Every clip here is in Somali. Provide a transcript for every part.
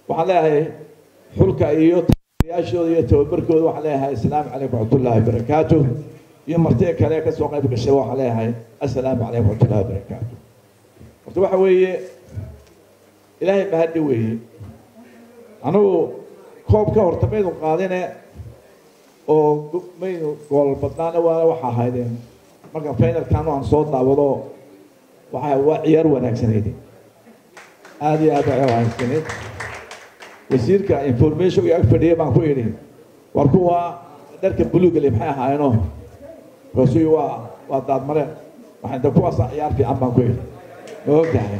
waxaan leeyahay xulka iyo yaashooda iyo tababarkooda waxaan leeyahay assalaamu calaykum waraxmatullaahi wabarakaatu iyo martida kale ka soo qayb gashay waxaan leeyahay assalaamu calaykum waraxmatullaahi wabarakaatu horta waxa weeye ilaahay mahaddi weeye anugu koob ka horta maynu qaadine oo maynu gool badnaana waana waxa ahaydeen marka finalkan aan soo daawado waxa waa ciyaar wanaagsaneyd aada iyo aad waa wanaagsaneyd wasiirka information ag fadhiya baan ku idhi war kuwa dharka buluugale maxay ahaayeeno rasuy waa waa daadmare waxaan de kuwaasa ciyaar fiican baan ku idhi ma ogtahay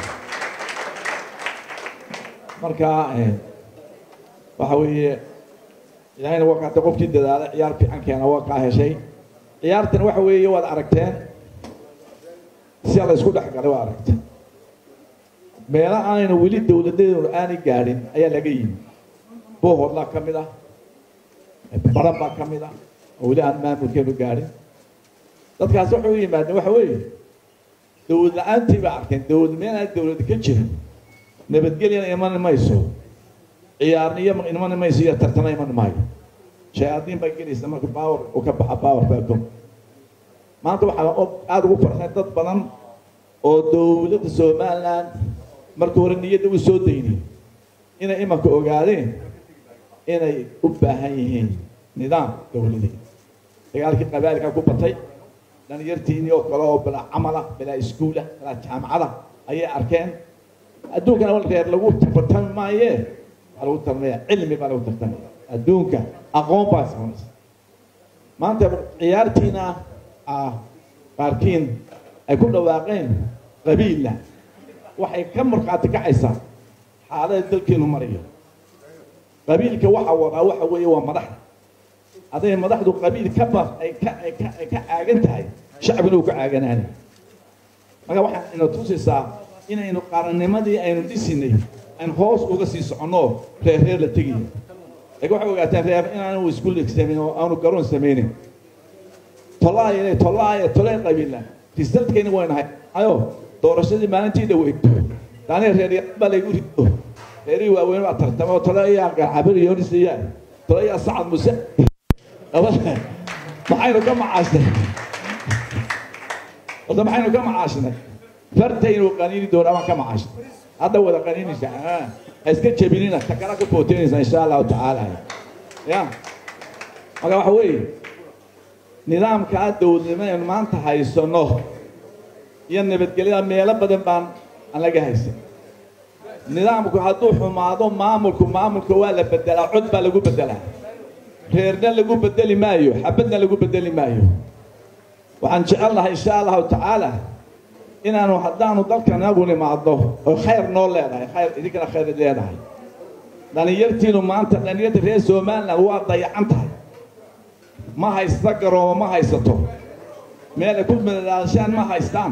marka waxa weeye ilaahayna waa kaata qofkii dadaala ciyaar fiican keena waa kaa heshay ciyaartan waxa weeye waad aragteen si la isku dhex galay waa aragteen meelo aanayna weli dowladeedu aanay gaadhin ayaa laga yimi boohodlaa ka mid ah baran baa ka mid ah oo weli aan maamulkeenu gaadhin dadkaas waxay u yimaadeen waxa weeye dowlad la-aantii baa arkeen dowlad meel aan dowlad ka jirin nabadgelyana iman mayso ciyaarna iyo iman mayso iyo tartana iman maayo shayaadiin baa gelaysa marka baawar uu ka baxa baawar baakom maanta waxaa aada ugu farxay dad badan oo dowladda somaliland marka hore niyadda u soo daynay inay imanka ogaadeen inay u baahan yihiin nidaam dowladeed dagaalkii qabaalka ku batay dhalinyartiinii oo kale oo bilaa camala bilaa iskuula bilaa jaamacada ayay arkeen adduunkana reer lagu tartami maaye waxaa lagu tartamaya cilmi baa lagu tartamaya adduunka aqoon baa samaysa maanta ciyaartiina ah qaarkiin ay ku dhawaaqeen qabiilla waxay ka markhaati kacaysaa xaalada dalkeenu marayo qabiilka waxa wadaa waxa weeye waa madaxda hadday madaxdu qabiil ka ba ay ka ay ka ay ka caagan tahay shacbina uu ka caaganaanay marka waxaan ina tusaysaa inaynu qarannimadii aynu dhisinay aan hoos uga sii soconno reer reer la tegayo laakiin waxay ogaataan reer inaanu iskuul samayn oo aanu garoon samaynin tolaaya tolaaya tolay qabiilla risaltkayna waynahay ayo doorashadii maalintii dhaweyto daani reer baa laygu rido reerihii waaweyn baa tartama oo tole ayaa garcabir yoonisiyaa tole ayaa sacad muse labada maxaynu ka macaasnay horta maxaynu ka macaashnay fartaynu qaniini doonaa baan ka macaashnay hadda wada qaniinaysa ha iska jebinina ta kala ka footeynaysa insha allahu tacaala ya marka waxa weeye nidaamkaa dowladnimo aynu maanta haysano iyo nabadgelyada meelo badan baan aan laga haysan nidaamku hadduu xumaado maamulku maamulka waa la bedelaa cod baa lagu bedelaa reerna lagu bedeli maayo xabadna lagu bedeli maayo waxaan jecelnahay insha allahu tacaala inaanu haddaanu dalkan inagu nimaadno oo khayr noo leedahay khayr idinkana khayr leedahay dhalinyartiinu maanta dhalinyarta reer somaliland waa dayacan tahay ma haysta garoomo ma haysato meel ay ku madadaashaan ma haystaan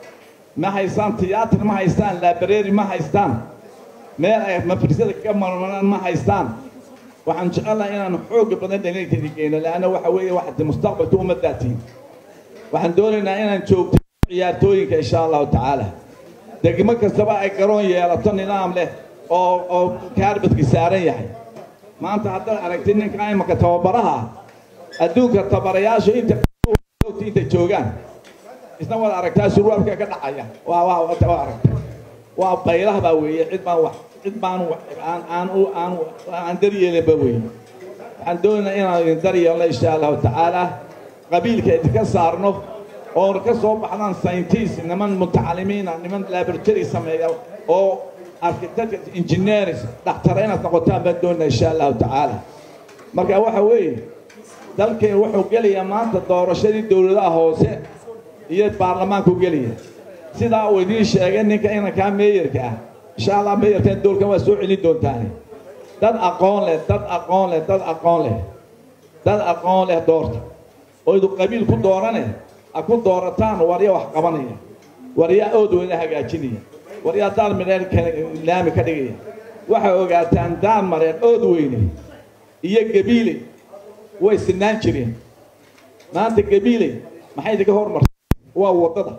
ma haystaan tiyaatar ma haystaan laabareeri ma haystaan meel ay mafrisada ka marmaraan ma haystaan waxaan jecelnahay inaanu xooga badan dhalinyarteedi geyno leanna waxa weeye waxaad mustaqbalka ummadaatiin waxaan doonaynaa inaan joogto ciyaartooyinka insha allahu tacaala degmo kastaba ay garoon yeelato nidaam leh oo oo kaarbadki saaran yahay maanta haddaad aragtid ninka imanka tababaraha adduunka tabarayaashu inta intay joogaan isna waad aragtaa surwaalka ka dhacaya waa waa waa aragta waa baylaha baa weeye cid baan wax cid baan aan aan u aan aan daryeelinba weeye waxaan doonaynaa inaan idin daryeelno insha allahu tacaala qabiilka idinka saarno oon ka soo baxdaan scientist niman mutacalimiina niman laboratory sameeya oo architect engineers dhaktara inaad noqotaan baan doonaa insha allahu tacaala marka waxa weeye dalkeen wuxuu gelayaa maanta doorashadii dowladaha hoose iyo baarlamaanku gelaya sidaa uu idiin sheegay ninka inankaa meeyarka ah insha allah meeyarkan doolkan waa soo celin doontaane dad aqoon leh dad aqoon leh dad aqoon leh dad aqoon leh doorta oo idu qabiil ku doorane a ku doorataan warya wax qabanaya waryaa ood weyna hagaajinaya waryaa daal midheen laami ka dhigaya waxay ogaataan daal mareen ood weyne iyo gabiile way sinaan jireen maanta gabiile maxay idinka hormartay waa waddada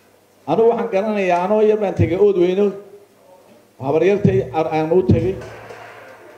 anugu waxaan garanayaa anoo yar baan tegay ood weyno habaryartay aan u tegey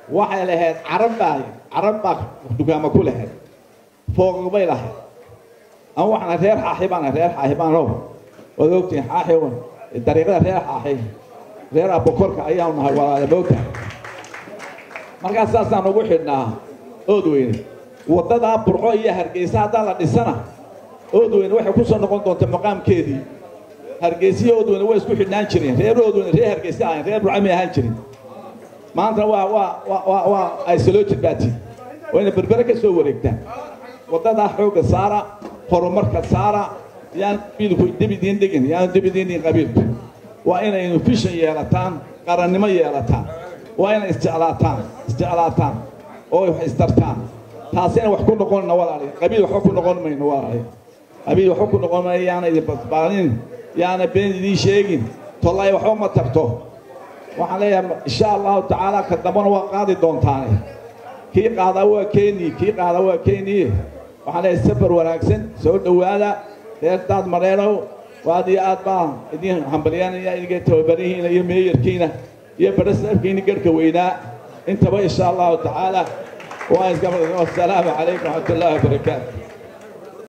waxay lahayd carab baa carab baa dukaama ku lahayd fooq bay lahayd ama waxaana reer xaaxi baana reer xaaxi baanow waad ogtihin xaaxi dariiqada reer xaaxi reer abokorka ayaanu nahay walaale moogta markaas saasaan ugu xidhnaa oodweyne waddadaa burco iyo hargeysa haddaan la dhisana oodweyne waxay ku soo noqon doonta maqaamkeedii hargeysiyo oodweyne way isku xidhnaan jireen reer oodweyne reer hargeysa ahayn reer burco may ahaan jirin maantana waa waa waa waa isolooted baati wayna berbere ka soo wareegtaan waddadaa xoogga saara horumarka saara yaan qabiilku debidiin dhigin yaan debidiin dhigin qabiilku waa inaynu fishan yeelataan qarannimo yeelataan waa inay isjeclaataan isjeclaataan oo wax istartaan taasina wax ku noqonna walaali qabiil waxba ku noqon mayno walaali qabiil waxba ku noqon mayno yaana idin basbaalin yaana been idiin sheegin tollay waxba ma tarto waxaan leeyahay insha allahu tacaala ka dambana waa qaadi doontaane kii qaadaa waa keeni kii qaadaa waa keeni waxaan leeyahay safar wanaagsan soo dhowaada reer daad mareenow waad iyo aad baa idin hambalyaanaya idinka tababarihiina iyo meeyarkiina iyo barasafkiina garhka weynaa intaba insha allahu tacaala waa iska wasalaamu calaykum waraxmat ullahi wabarakaatu